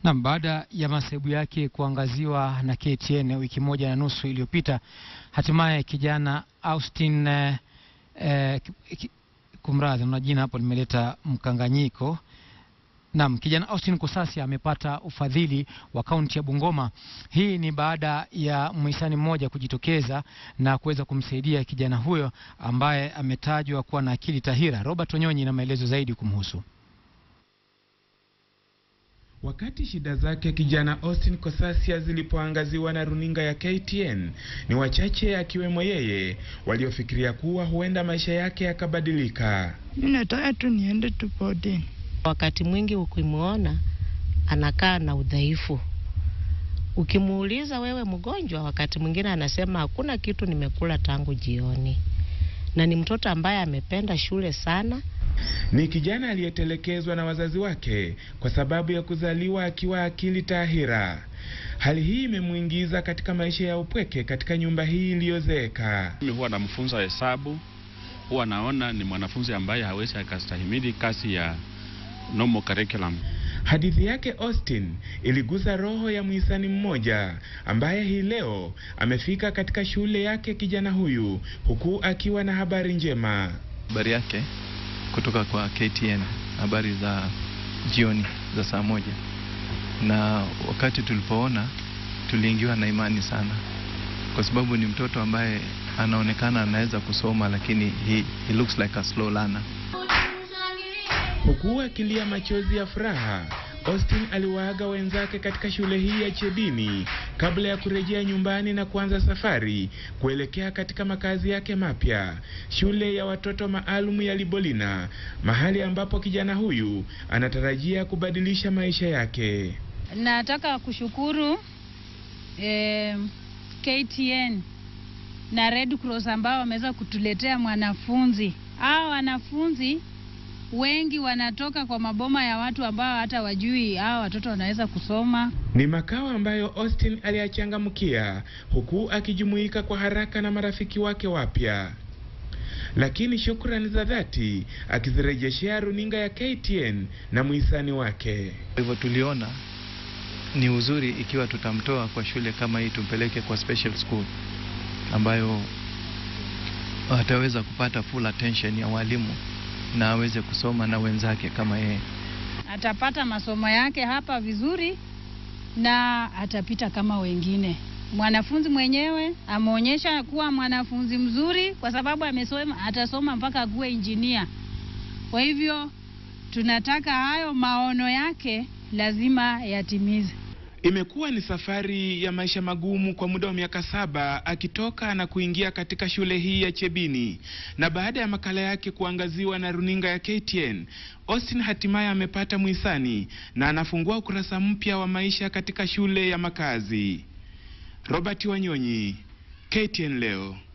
Nam, baada ya masaibu yake kuangaziwa na KTN wiki moja na nusu iliyopita, hatimaye kijana Austin eh, eh, ki- ki- kumradhi, na jina hapo limeleta mkanganyiko. Naam, kijana Austin Kosasi amepata ufadhili wa kaunti ya Bungoma. Hii ni baada ya mhisani mmoja kujitokeza na kuweza kumsaidia kijana huyo ambaye ametajwa kuwa na akili tahira. Robert Onyonyi na maelezo zaidi kumhusu. Wakati shida zake kijana Austin Kosasia zilipoangaziwa na runinga ya KTN, ni wachache akiwemo yeye waliofikiria kuwa huenda maisha yake yakabadilika. Mi nataka tu niende tu boarding. Wakati mwingi ukimwona anakaa na udhaifu, ukimuuliza wewe mgonjwa, wakati mwingine anasema hakuna kitu nimekula tangu jioni, na ni mtoto ambaye amependa shule sana. Ni kijana aliyetelekezwa na wazazi wake kwa sababu ya kuzaliwa akiwa akili tahira. Hali hii imemwingiza katika maisha ya upweke katika nyumba hii iliyozeeka. Mimi huwa namfunza hesabu, huwa naona ni mwanafunzi ambaye hawezi akastahimili kasi ya normal curriculum. Hadithi yake Austin iligusa roho ya mhisani mmoja ambaye hii leo amefika katika shule yake kijana huyu huku akiwa na habari njema. habari yake kutoka kwa KTN, habari za jioni za saa moja, na wakati tulipoona tuliingiwa na imani sana, kwa sababu ni mtoto ambaye anaonekana anaweza kusoma, lakini he, he looks like a slow learner. Huku akilia machozi ya furaha, Austin aliwaaga wenzake katika shule hii ya Chebini kabla ya kurejea nyumbani na kuanza safari kuelekea katika makazi yake mapya, shule ya watoto maalum ya Libolina, mahali ambapo kijana huyu anatarajia kubadilisha maisha yake. Nataka kushukuru eh, KTN na Red Cross ambao wameweza kutuletea mwanafunzi. Hao wanafunzi wengi wanatoka kwa maboma ya watu ambao hata wajui hao watoto wanaweza kusoma. Ni makao ambayo Austin aliyachangamkia huku akijumuika kwa haraka na marafiki wake wapya, lakini shukrani za dhati akizirejeshea runinga ya KTN na mhisani wake. Kwa hivyo tuliona ni uzuri ikiwa tutamtoa kwa shule kama hii tumpeleke kwa special school ambayo ataweza kupata full attention ya walimu na aweze kusoma na wenzake kama yeye. Atapata masomo yake hapa vizuri na atapita kama wengine. Mwanafunzi mwenyewe ameonyesha kuwa mwanafunzi mzuri kwa sababu amesoma, atasoma mpaka kuwe injinia. Kwa hivyo tunataka hayo maono yake lazima yatimize. Imekuwa ni safari ya maisha magumu kwa muda wa miaka saba akitoka na kuingia katika shule hii ya Chebini, na baada ya makala yake kuangaziwa na runinga ya KTN, Austin hatimaye amepata mhisani na anafungua ukurasa mpya wa maisha katika shule ya makazi. Robert Wanyonyi, KTN leo.